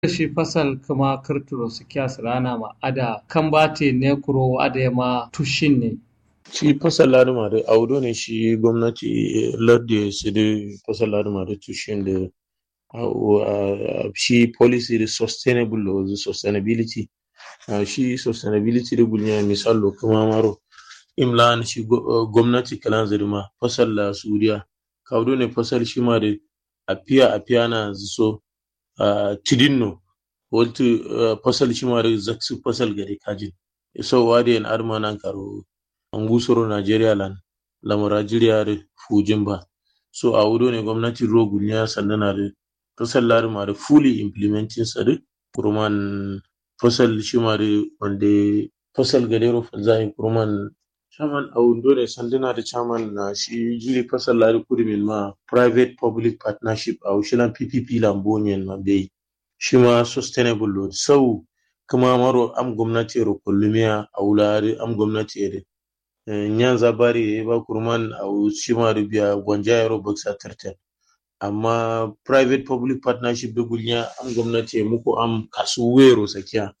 shi fasal kuma kirturo su kiyas rana ma ada kan bate ne kuro ada ma tushin ne shi fasal laduma da audo ne shi gwamnati ladde su da fasal laduma da tushin da shi policy da sustainable or the sustainability shi sustainability da gunya misalo kuma maro imla shi gwamnati kalan zirma fasal la suriya kaudo ne fasal shi ma da apiya apiya na so tidinno waltu fasal shi ma da zaksu fasal gari kajin so wadi en arma nan karo angusoro nigeria lan lamura jiriya da fujin ba so a wudo ne gwamnati rogun ya sandana da fasal larima da fully implementing sa da kurman fasal shi ma da wanda fasal gadero fanzahin kurman chairman a wudo ne sandana da chairman na shi jiri fasal lari kudimin ma private public partnership a wushilan ppp lambonian ma bai shi ma sustainable load sau kuma maro am gwamnati ro kollumiya a wulari am gwamnati ede nyanza bari ya ba kurman a shi ma biya gwanja yaro baksa tartan amma private public partnership da gunya am gwamnati ya muku am kasu wero sakiya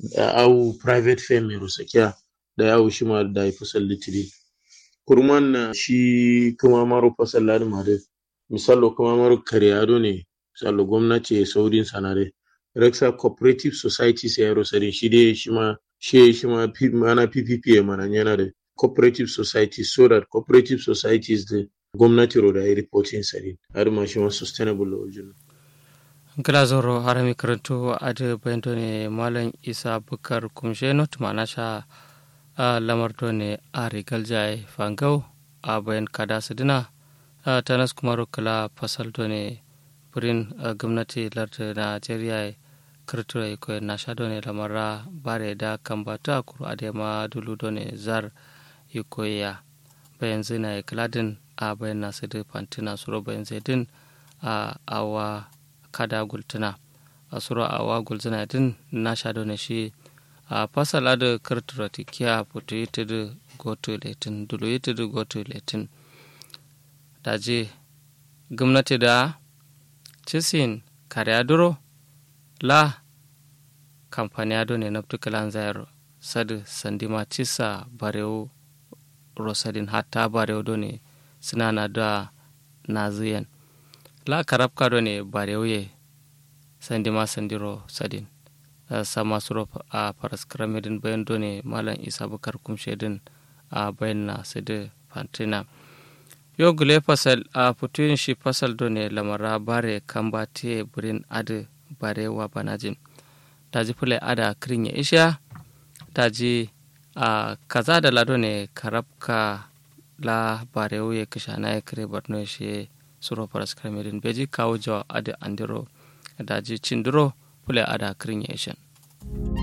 au private firm ro sakiya da yawo shi ma da ya fasal litiri kurman na shi kuma maro fasal lari ma da misalo kuma maro karyado ne misalo gwamnati ya saurin sanare Rexa Cooperative Society sai yaro sare shi dai shi ma shi shi ma mana PPP ya mana yana da cooperative society so that cooperative societies da gwamnati ro da ya reporting sare har ma shi ma sustainable wajen gila zoro harami karanto ade bayento ne malam isa bukar kumshe not mana sha lamar to ne a rigal jai fangau a bayan kada su dina tanas kuma kala fasal to ne burin gwamnati lardin najeriya kirtura ko na sha ne lamara bare da kan bata kuru adema dulu ne zar ikoya bayan zina kladin a bayan nasu da fantina suro bayan zaidin a awa kada gultuna a suro awa gulzina din na sha ne shi a fasala da kirtura tikiya fito yi ta da goto letin dulu yi ta da goto letin daje gwamnati da cisin kariya duro la kampaniyado ne naftu kalan zayar sadu sandima cisa barewo rosadin hatta barewo do ne suna na da naziyan la karabka do ne barewo ye sandima sandiro sadin sama suro a paraskramidin bayan do ne malam isa bukar kumshedin a bayan na sadu fantina yo gule fasal a putuyin shi fasal do ne lamara bare kamba te burin adu bare wa banajin taji fule ada kirin ya isha taji a kaza da lado ne karabka la bare ya kisha na ya kire barno shi suro paras kremedin beji kawo jawa adu andiro daji cindiro fule ada kirin ya ishan